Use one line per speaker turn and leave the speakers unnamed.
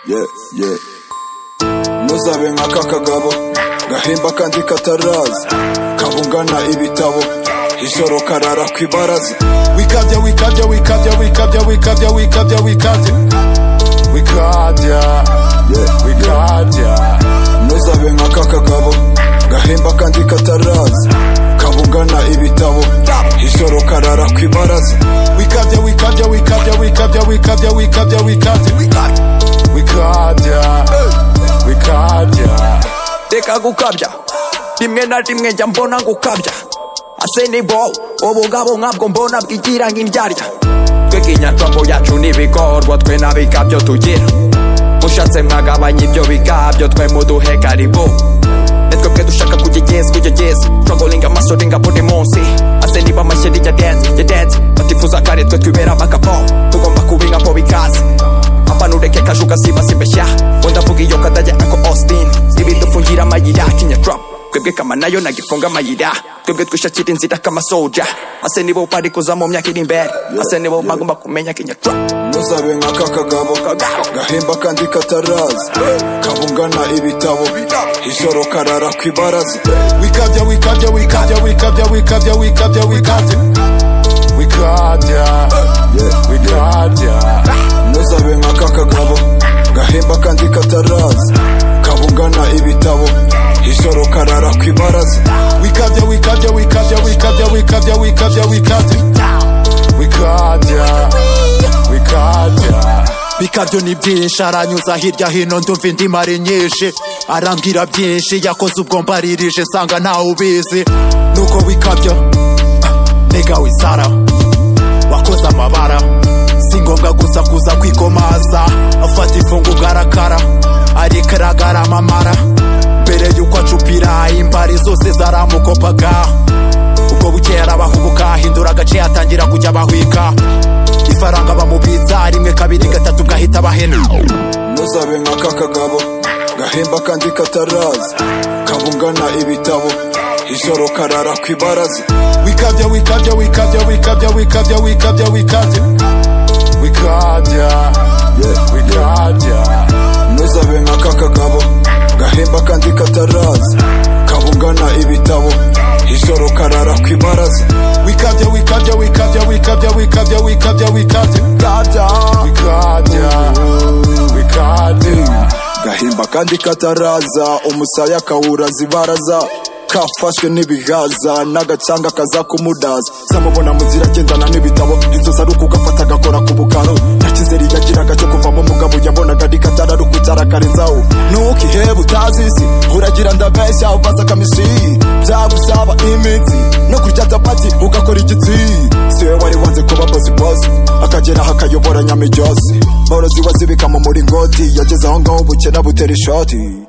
yeah, yeah. ntuzabe nk'aka kagabo gahimba kandi kataraza kabungana ibitabo ijoro karara ku ibaraza wikabya wikabya wikabya wikabya wikabya wikabya wikabya wikabya yeah, wikabya ntuzabe nk'aka kagabo gahimba kandi kataraza kabugana ibitabo ijoro karara ku ibaraza wikabya wikabya wikabya wikabya wikabya wikabya wikabya wikabya wikabya
reka gukabya rimwe na rimwe njya mbona gukabya asenebo ubugabo nkabwo mbona bwigira nk'indyarya twe kinyarwambo yacu n'ibikorwa twe nta bikabyo tugira mushatse mwagabanya ibyo bikabyo twe muduhe karibu ni twebwe dushaka kujya igezi kujya igezi twagolinga amaso ringa buri munsi ase niba amashyari ya dance ya dance batifuza kare twe twibera amakapo tugomba kubinka po bikaze apanureke kajuka siba simbeshya ndavuga iyo kadajya ako austin ibidufungira amayira kinyatrap twebwe kama nayo nagifunga amayira twebwe twishakira inzira k'amasoja ase nibo bari kuza mu myaka iri imbere ase nibo bagomba kumenya kinyatrap
ntuzabe nk'aka kagabo gahimba kandi kataraza kabungana ibitabo ijoro karara ku ibaraza wikabya wikabya wikabya wikabya wikabya wikabya wikabya wikabya wikabya ntuzabe nk'aka kagabo gahimba kandi kataraza kabungana ibitabo ijoro karara ku ibaraza wikabya wikabya wikabya wikabya wikabya wikabya wikabya wikabya wikabya
bikabyo ni byinshi aranyuza hirya hino ndumva indimi ari nyinshi arambwira byinshi yakoze ubwo mbaririje nsanga ntawe ubizi nuko wikabyo ah, nega wisara wakoze amabara si ngombwa gusa kuza kwikomaza afata ifungu ugarakara ariko aragarama mbere y'uko acupira imbari zose zaramukopaga ubwo bukeye arabahubuka ahindura agace atangira kujya abahwika ifaranga bamubitsa rimwe kabiri gatatu gahita abahena
ntuzabe nk'aka kagabo gahimba kandi kataraza kabungana ibitabo ijoro karara ku ibaraza wikabya wikabya wikabya wikabya wikabya wikabya wikabya wikabya wikabya ntuzabe nk'aka kagabo gahimba kandi kataraza kabungana ibitabo ijoro karara ku ibaraza wikabya wikabya wikabya wikabya wikabya wikabya wikabya wikabya wikabya wikabya gahimba kandi kataraza umusaya akawuraza ibaraza kafashwe n'ibihaza n'agacanga kaza kumudaza samubona mu nzira agendana n'ibitabo inzozi ari uko ugafata agakora ku bukaro nta kizeri yagiraga cyo kuvamo umugabo yabonaga ari katararukuta arakarenzaho ntukihebe utazi isi uragira ndabeshya ubaza kamisi byagusaba imitsi no kurya capati ugakora igitsi si we wari wanze kuba bosi bosi akagera aho akayobora nyamiryose borozi wazibika mu muringoti yageze aho ngaho ubukene butera ishoti